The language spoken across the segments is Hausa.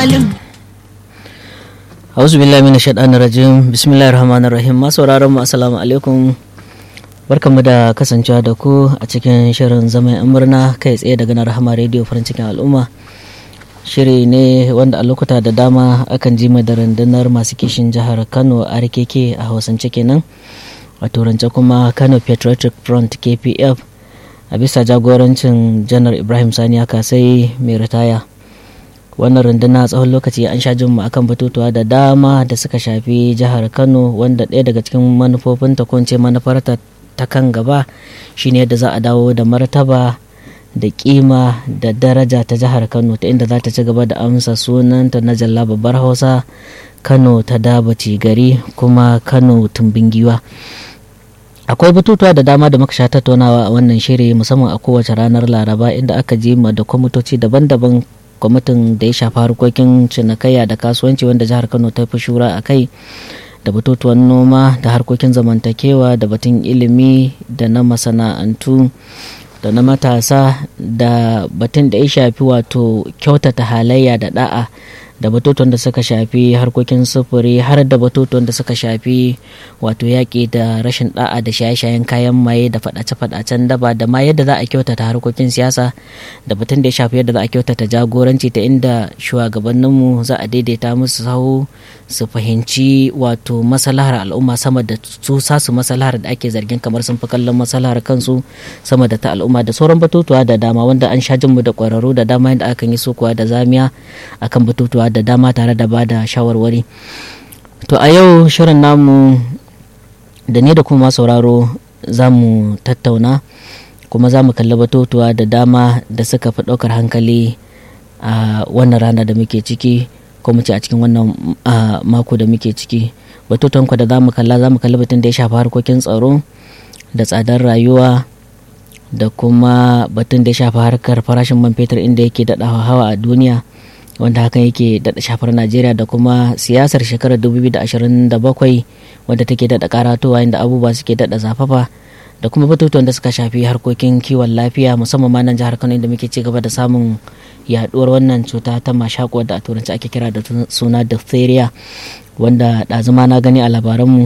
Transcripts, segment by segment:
Hausu billahi mina shaɗan rajim bismillahir rahmanir rahim masu sauraron mu assalamu alaikum barkanmu da kasancewa da ku a cikin shirin zaman yan murna kai tsaye daga na rahama rediyo farin cikin al'umma shiri ne wanda a lokuta da dama akan ji da rundunar masu kishin jihar kano a rikeke a hausance kenan a turance kuma kano patriotic front kpf a bisa jagorancin janar ibrahim sani sai mai ritaya wannan runduna tsawon lokaci an sha jin akan batutuwa da dama da suka shafi jihar kano wanda ɗaya daga cikin manufofinta ko ce manufarta ta kan gaba shine yadda za a dawo da martaba da kima da daraja ta jihar kano ta inda za ta ci gaba da amsa sunanta na jalla babbar hausa kano ta dabaci gari kuma kano tumbin giwa akwai batutuwa da dama da muka sha tattaunawa a wannan shiri musamman a kowace ranar laraba inda aka ji ma da kwamitoci daban-daban kwamitin da ya shafi harkokin cinikayya da kasuwanci wanda jihar kano ta fi shura a kai da batutuwan noma da harkokin zamantakewa da batun ilimi da na masana'antu da na matasa da batun da ya shafi wato kyautata halayya da da'a da batutuwan da suka shafi harkokin sufuri har da batutuwan da suka shafi wato yaƙi da rashin da'a da shaye-shayen kayan maye da faɗace-faɗacen daba da ma yadda za a kyautata harkokin siyasa da batun da ya shafi yadda za a kyautata jagoranci ta inda shugabanninmu za a daidaita musu sahu su fahimci wato masalahar al'umma sama da su sasu masalahar da ake zargin kamar sun fi kallon masalahar kansu sama da ta al'umma da sauran batutuwa da dama wanda an sha jinmu da ƙwararru da dama yadda akan yi sukuwa da zamiya akan batutuwa da dama tare da bada shawarwari to a yau shirin namu da ne da kuma sauraro za mu tattauna kuma za mu kalli batutuwa da dama da suka fi ɗaukar hankali a wannan rana da muke ciki ko mu ce a cikin wannan mako da muke ciki batutuwan da za mu kalla za mu kalli batun da ya shafi harkokin tsaro da tsadar rayuwa da kuma batun da ya shafi harkar farashin man fetur inda yake daɗa hawa a duniya wanda hakan yake daɗa shafar najeriya da kuma siyasar shekarar 2027 wadda take daɗa karatowa inda abubuwa suke daɗa zafafa da kuma batutuwan da suka shafi harkokin kiwon lafiya musamman ma nan jihar kano inda muke ci gaba da samun yaduwar wannan cuta ta mashaƙo da a turanci ake kira da suna diphtheria wanda ɗazuma na gani a labaranmu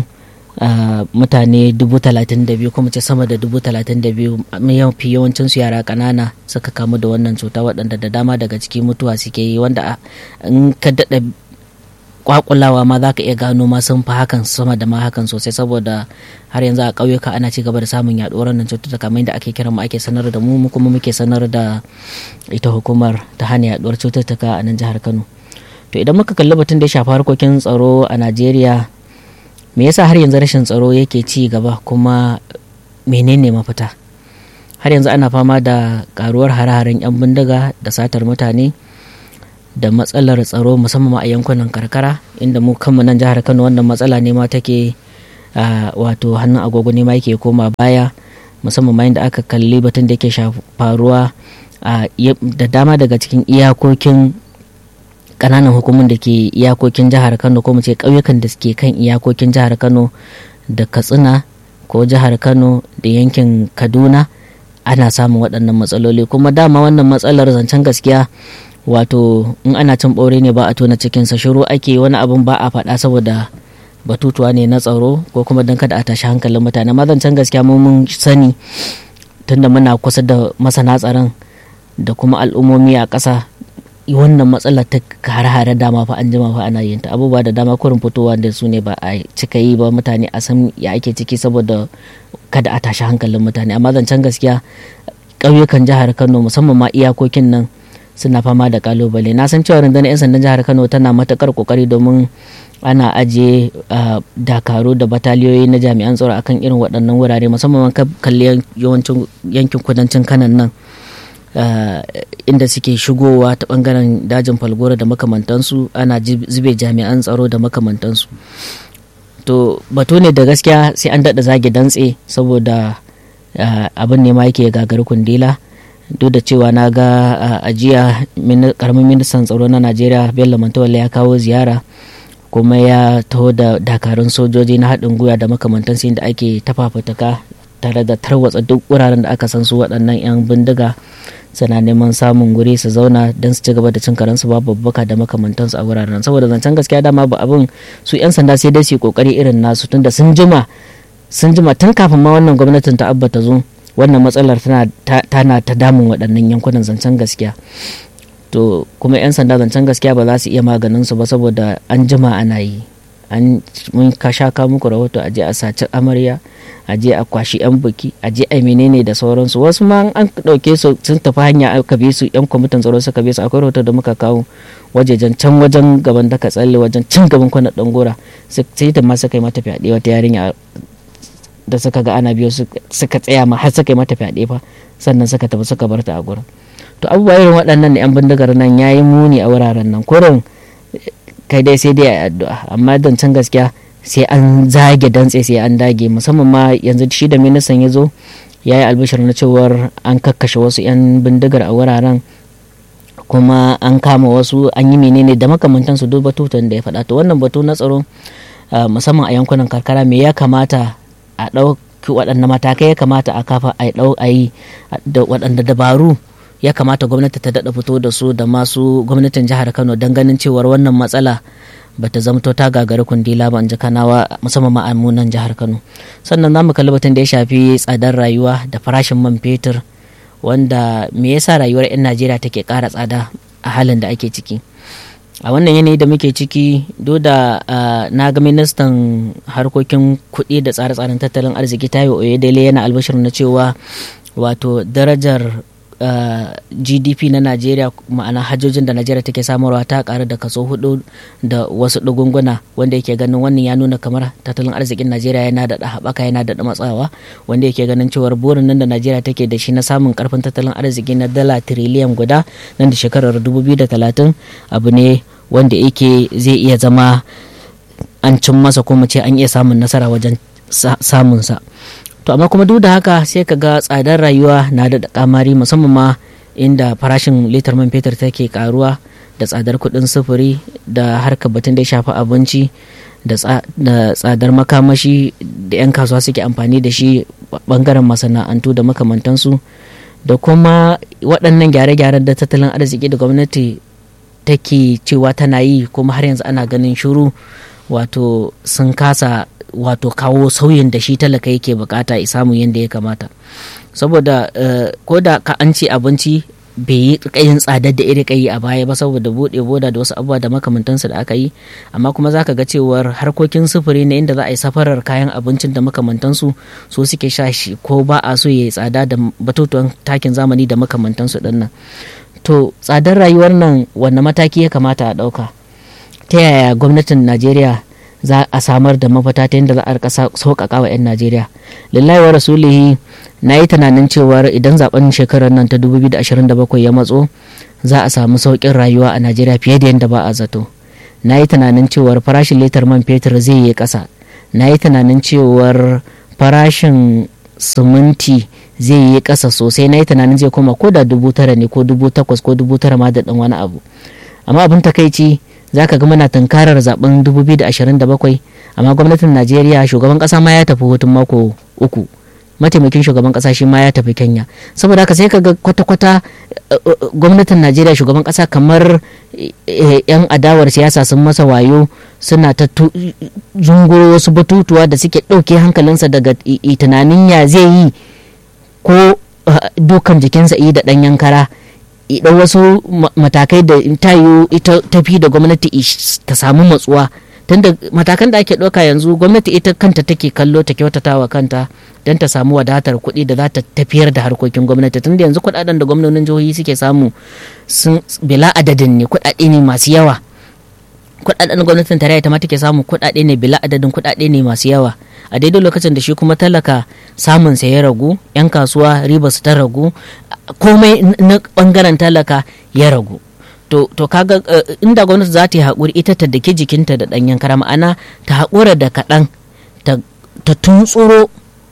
mutane dubu talatin da biyu kuma ce sama da dubu talatin da biyu mafi yawancin su yara ƙanana suka kamu da wannan cuta waɗanda da dama daga ciki mutuwa suke yi wanda in ka daɗa kwakulawa ma za ka iya gano ma sun fi hakan sama da ma hakan sosai saboda har yanzu a ƙauyuka ana ci gaba da samun yaɗuwar wannan cututtuka kamar yadda ake kira mu ake sanar da mu kuma muke sanar da ita hukumar ta hana yaɗuwar cututtuka a nan jihar Kano to idan muka kalli batun da ya shafi harkokin tsaro a Najeriya me yasa har yanzu rashin tsaro yake ci gaba kuma menene mafita har yanzu ana fama da karuwar hare-haren 'yan bindiga da satar mutane da matsalar tsaro musamman a yankunan karkara inda mu kanmu nan jihar kano wannan matsala ne ma take wato hannun agogo ne ma yake koma baya musamman ma inda aka kalli batun da yake faruwa da dama daga cikin iyakokin kananan hukumun da ke iyakokin jihar kano ko mu ce ƙauyukan da suke kan iyakokin jihar kano da katsina ko jihar kano da yankin kaduna ana samun waɗannan matsaloli kuma dama wannan matsalar zancen gaskiya wato in ana cin ɓaure ne ba a tona cikinsa shiru ake wani abin ba a faɗa saboda batutuwa ne na tsaro ko kuma don kada a tashi hankalin mutane amma zancen gaskiya mun sani tunda muna kusa da masana tsaron da kuma al'ummomi a ƙasa wannan matsalar ta hare-hare dama fa an jima fa ana yin ta abubuwa da dama kurin fitowa da su ne ba a cika yi ba mutane a san ya ake ciki saboda kada a tashi hankalin mutane amma zancen gaskiya ƙauyukan jihar kano musamman ma iyakokin nan suna fama da kalubale na san cewa rundunar 'yan sandan jihar kano tana matakar kokari domin ana ajiye dakaru da bataliyoyi na jami'an tsaro akan irin waɗannan wurare musamman kalli yawancin yankin kudancin kanan nan inda suke shigowa ta bangaren dajin falgora da makamantansu ana zube jami'an tsaro da makamantansu to batu ne da gaskiya sai an daɗa zage dantse saboda abin ne ma yake gagari kundila duk da cewa na ga a jiya karamin ministan tsaro na najeriya bello mantawalla ya kawo ziyara kuma ya taho da dakarun sojoji na haɗin gwiwa da makamantansu inda ake tafafataka tare da tarwatsa duk wuraren da aka san su waɗannan 'yan bindiga suna neman samun guri su zauna don su ci gaba da cin karansu babu babbaka da makamantansu a wuraren saboda zancen gaskiya dama ba abin su 'yan sanda sai dai su yi kokari irin nasu tunda sun jima sun jima tun kafin ma wannan gwamnatin ta abba ta zo wannan matsalar tana ta damun waɗannan yankunan zancen gaskiya to kuma 'yan sanda zancen gaskiya ba za su iya maganin su ba saboda an jima ana yi an mun ka sha ka muku rahoto a je a saci amarya a je a kwashi yan buki a je a menene da sauransu wasu ma an dauke su sun tafi hanya aka bi su yan kwamitin tsaro suka bi su akwai rahoto da muka kawo wajejen can wajen gaban da ka tsalle wajen cin gaban kwana dan gora sai da ma suka yi mata fyaɗe wata yarinya da suka ga ana biyo suka tsaya ma har suka yi mata fyaɗe fa sannan suka tafi suka bar ta a gurin to abubuwa irin waɗannan yan bindigar nan yayi muni a wuraren nan kurin kai dai sai dai a addu'a amma zancen gaskiya sai an zage dantse sai an dage musamman ma yanzu shi da ministan ya zo ya yi albishir na cewar an kakkashe wasu 'yan bindigar a wuraren kuma an kama wasu an yi menene da makamantan su duk batutan da ya faɗa to wannan batu na tsaro musamman a yankunan karkara me ya kamata a ɗauki waɗanne matakai ya kamata a kafa a ɗau a yi da waɗanda dabaru ya kamata gwamnati ta daɗa fito da su da masu gwamnatin jihar kano don ganin cewar wannan matsala ba ta zamto ta gagari kundila ba in ji kanawa musamman ma'amunan jihar kano sannan za mu kalli batun da ya shafi tsadar rayuwa da farashin man fetur wanda me yasa rayuwar 'yan najeriya take ƙara tsada a halin da ake ciki a wannan yanayi da muke ciki duk da na ga ministan harkokin kuɗi da tsare-tsaren tattalin arziki tayo oyedele yana albashir na cewa wato darajar Uh, gdp na najeriya ma'ana hajjojin da najeriya take samarwa ta karu da kaso hudu da wasu dugunguna wanda yake ganin wannan ya nuna kamar tattalin arzikin najeriya yana da haɓaka yana da matsawa wanda yake ganin cewar burin nan da najeriya take da shi na samun karfin tattalin arziki na dala tiriliyan guda nan da shekarar 2030 abu ne wanda yake zai iya zama an cin masa ko mu ce an iya samun nasara wajen samunsa to amma kuma duk da haka sai ka ga tsadar rayuwa na da kamari musamman ma inda farashin litar man fetur take karuwa da tsadar kuɗin sufuri da harkar batun da ya shafi abinci da tsadar makamashi da 'yan kasuwa suke amfani da shi bangaren masana'antu da makamantansu da kuma waɗannan gyare-gyaren da tattalin arziki da gwamnati take cewa tana yi kuma har yanzu ana ganin shuru wato sun kasa wato kawo sauyin da shi talaka yake bukata ya samu yadda ya kamata saboda ko da ka an ce abinci bai yi kayin tsadar da iri kayi a baya ba saboda bude boda da wasu abubuwa da makamantansu da aka yi amma kuma zaka ga cewar harkokin sufuri na inda za a yi safarar kayan abincin da makamantansu su suke sha shi ko ba a so ya yi tsada da batutuwan takin zamani da makamantansu din nan to tsadar rayuwar nan wanne mataki ya kamata a ɗauka ta yaya gwamnatin najeriya za a samar da mafita ta yadda za a rika sauƙaƙa wa 'yan najeriya lillahi wa rasulihi na yi tunanin cewar idan zaben shekarar nan ta 2027 ya matso za a samu sauƙin rayuwa a najeriya fiye da yadda ba a zato na yi tunanin cewar farashin litar man fetur zai yi ƙasa na yi tunanin cewar farashin siminti zai yi ƙasa sosai na yi tunanin zai koma ko da dubu tara ne ko dubu takwas ko dubu tara ma da ɗan wani abu amma abin takaici za ka ga muna tunkarar zaben 2027 amma gwamnatin najeriya shugaban kasa ma ya tafi hutun mako uku mataimakin shugaban kasa shi ma ya tafi kenya saboda haka sai ka ga kwata-kwata gwamnatin najeriya shugaban kasa kamar yan adawar siyasa sun masa wayo suna ta zunguro wasu batutuwa da suke ɗauke hankalinsa daga tunanin ya zai yi ko dukan jikinsa yi da ɗanyen kara idan wasu matakai da tayo ita tafi da gwamnati ta samu matsuwa tunda matakan da ake ɗauka yanzu gwamnati ita kanta take kallo ta kyautata wa kanta don ta samu wadatar kuɗi da za ta tafiyar da harkokin gwamnati tunda yanzu kuɗaɗen da gwamnonin jihohi suke samu sun bila adadin ne kuɗaɗe ne masu yawa kuɗaɗen gwamnatin tarayya ta ma take samu kuɗaɗe ne bila adadin kuɗaɗe ne masu yawa a daidai lokacin da shi kuma talaka samun sa ya ragu yan kasuwa riba su ta ragu komai na bangaren talaka ya ragu to, to kaga uh, inda gwamnati za ta yi haƙuri ita ta dake jikinta da ɗanyen kara ma'ana ta haƙura da kaɗan ta, ta tuntsuro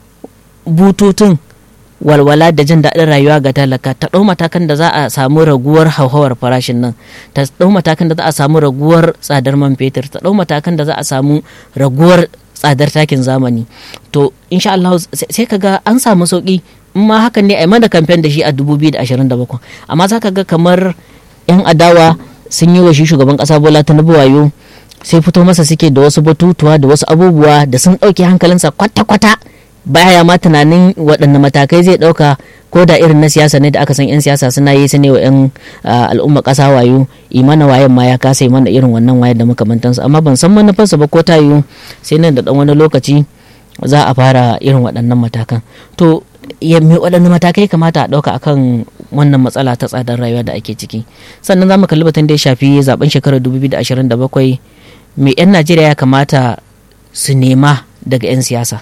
bututun walwala da jin daɗin rayuwa ga talaka ta ɗau matakan da za a samu raguwar hauhawar farashin nan ta ɗau matakan da za a samu raguwar tsadar man fetur ta ɗau matakan da za a samu raguwar tsadar takin zamani to insha Allah sai kaga an samu sauki in ma hakan ne a mana kamfen da shi a 2027 amma za ka ga kamar 'yan adawa sun yi wa shi shugaban kasa bola tinubu wayo sai fito masa suke da wasu batutuwa da wasu abubuwa da sun ɗauke hankalinsa kwata-kwata baya ma tunanin waɗanne matakai zai ɗauka ko da irin na siyasa ne da aka san 'yan siyasa suna yi su ne wa 'yan al'umma ƙasa wayo imana wayan ma ya kasa mana irin wannan wayan da makamantansu amma ban san manufarsa ba ko ta yiwu sai nan da ɗan wani lokaci za a fara irin waɗannan matakan to ya me waɗanne matakai kamata a ɗauka akan wannan matsala ta tsadar rayuwa da ake ciki sannan za mu kalli batun da ya shafi zaben shekarar 2027 me 'yan najeriya ya kamata su nema daga 'yan siyasa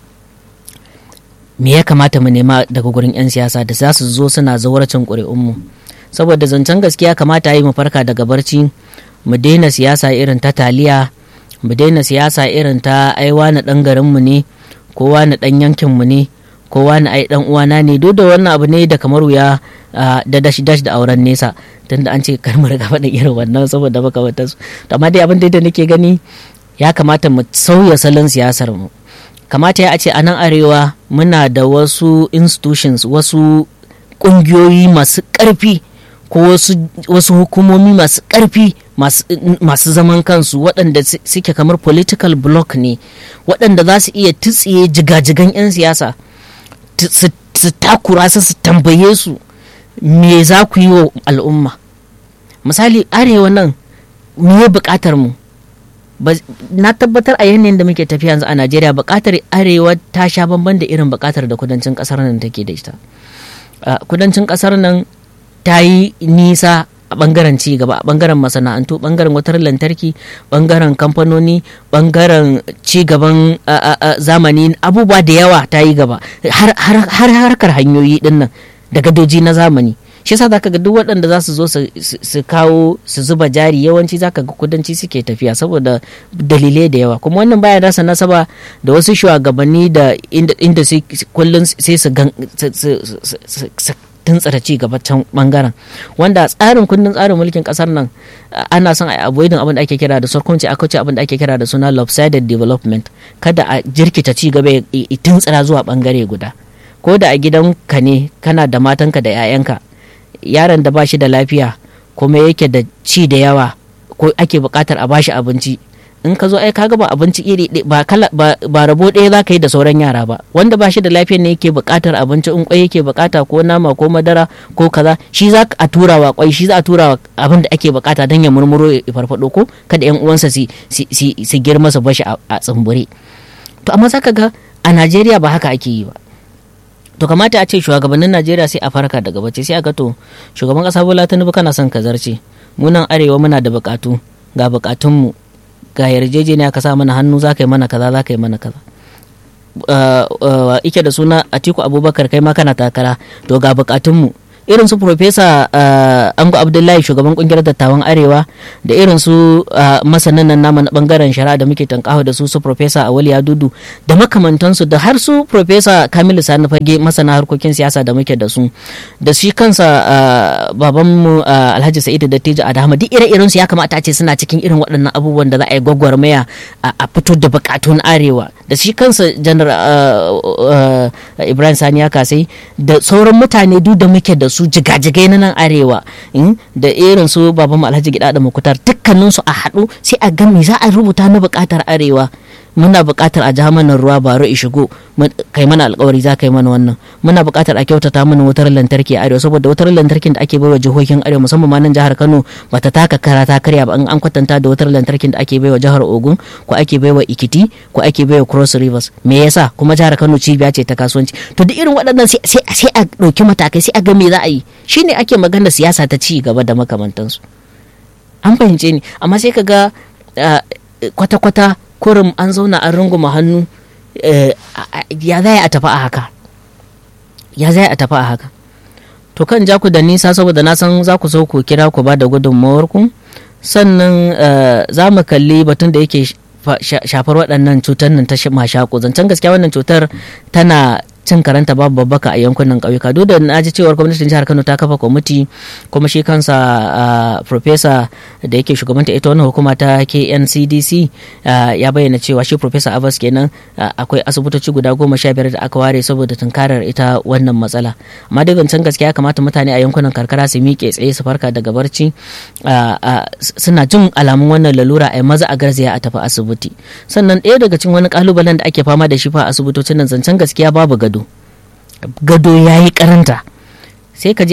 me ya kamata mu nema daga gurin 'yan siyasa da za su zo suna zauracin ƙuri'unmu saboda zancen gaskiya kamata yi mu farka daga barci mu daina siyasa irin ta taliya mu daina siyasa irin ta aiwa na ɗan garinmu ne kowa na ɗan yankinmu ne kowa na ai ɗan uwana ne duk da wannan abu ne da kamar wuya da dash dash da auren nesa tunda an ce kar mu riga faɗin irin wannan saboda makamantansu to amma dai abin da nake gani ya kamata mu sauya salon siyasar mu kamata ya ce a nan arewa muna da wasu institutions wasu ƙungiyoyi masu ƙarfi ko wasu hukumomi masu ƙarfi masu zaman kansu waɗanda suke kamar political block ne waɗanda za su iya tutsiye jigajigan 'yan siyasa su takura su su tambaye su me za ku yi wa al'umma misali arewa nan me buƙatar mu na tabbatar a yanayin da muke tafiya yanzu a najeriya bukatar arewa ta sha bamban da irin bukatar da kudancin kasar nan take da ita kudancin kasar nan ta yi nisa a bangaren ci gaba a bangaren masana'antu bangaren wutar lantarki bangaren kamfanoni bangaren ci gaban zamani abubuwa da yawa ta yi gaba har harkar hanyoyi dinnan da gadoji na zamani shi yasa zaka ga duk waɗanda za su zo su kawo su zuba jari yawanci zaka ga kudanci suke tafiya saboda dalilai da yawa kuma wannan baya nasa nasaba da wasu shugabanni da inda kullum sai su tuntsara ci gaba can bangaren wanda tsarin kundin tsarin mulkin kasar nan ana son a avoidin abin da ake kira da sarkunci aka ce abin da ake kira da suna lopsided development kada a jirkita ci gaba ya tuntsira zuwa bangare guda ko da a gidanka ne kana da matanka da 'ya'yanka yaron da ba shi da lafiya kuma yake da ci da yawa ko ake buƙatar a bashi abinci in ka zo ai kaga ba abinci iri ba kala ba, rabo ɗaya za ka yi da sauran yara ba wanda ba shi da lafiya ne yake buƙatar abinci in kwai yake buƙata ko nama ko madara ko kaza shi za a tura wa kwai shi za a tura wa abin da ake buƙata don ya murmuro ya farfado ko kada yan uwansa su su girma su bashi a tsumbure to amma zaka ga a Najeriya ba haka ake yi ba to kamata a ce shugabannin najeriya sai a farka daga bacci sai a ga to shugaban kasa bola tinubu kana son ka zarce mu nan arewa muna da bukatu ga bukatunmu ga yarjejeniya ka sa mana hannu za ka yi mana kaza za ka yi mana kaza ike da suna atiku abubakar kai ma kana takara to ga bukatunmu irin su profesa ango abdullahi shugaban kungiyar dattawan arewa da irin su masanan nan nama na bangaren shari'a da muke tankawa da su su profesa awali dudu da makamantansu da har su profesa kamilu sani fage masana harkokin siyasa da muke da su da shi kansa babanmu alhaji sa'idu dattijo adama duk ire-iren su ya kamata a ce suna cikin irin waɗannan abubuwan da za a yi gwagwarmaya a fito da bukatun arewa da shi kansa janar ibrahim sani ya kasai da sauran mutane duk da muke da su jigajigai na nan arewa da irin su baban alhaji gida da makutar dukkanin su a haɗu sai a ga me za a rubuta na buƙatar arewa muna buƙatar a ja mana ruwa baro i shigo kai mana alƙawari za ka yi mana wannan muna buƙatar a kyautata mana wutar lantarki a arewa saboda wutar lantarkin da ake baiwa jihohin arewa musamman ma nan jihar Kano bata taka kara ta karya ba an kwatanta da wutar lantarkin da ake baiwa jihar Ogun ko ake baiwa Ikiti ko ake baiwa Cross Rivers me yasa kuma jihar Kano cibiya ce ta kasuwanci to duk irin waɗannan sai sai a ɗauki matakai sai a ga me za a yi shine ake magana siyasa ta ci gaba da makamantansu an fahimce ni amma sai ka ga kwata-kwata kurum an zauna an runguma hannu ya zai a tafi a haka ya zai a tafi a haka to kan ja ku da nisa saboda na san za ku so ku kira ku ba da gudunmawarku sannan za mu kalli batun da yake shafar waɗannan cutar nan ta mashaƙo zancen gaskiya wannan cutar tana cin karanta babu babbaka a yankunan ƙauyuka duk da na ji cewar gwamnatin jihar Kano ta kafa kwamiti kuma shi kansa professor da yake shugabanta ita wannan hukuma ta KNCDC ya bayyana cewa shi professor Abbas kenan akwai asibitoci guda goma sha biyar da aka ware saboda tunkarar ita wannan matsala amma dai zancen gaskiya ya kamata mutane a yankunan karkara su miƙe tsaye su farka daga barci suna jin alamun wannan lalura a maza a garzaya a tafi asibiti sannan ɗaya daga cikin wani kalubalen da ake fama da shi fa asibitocin nan zancen gaskiya babu gado gado ya yi karanta sai ka je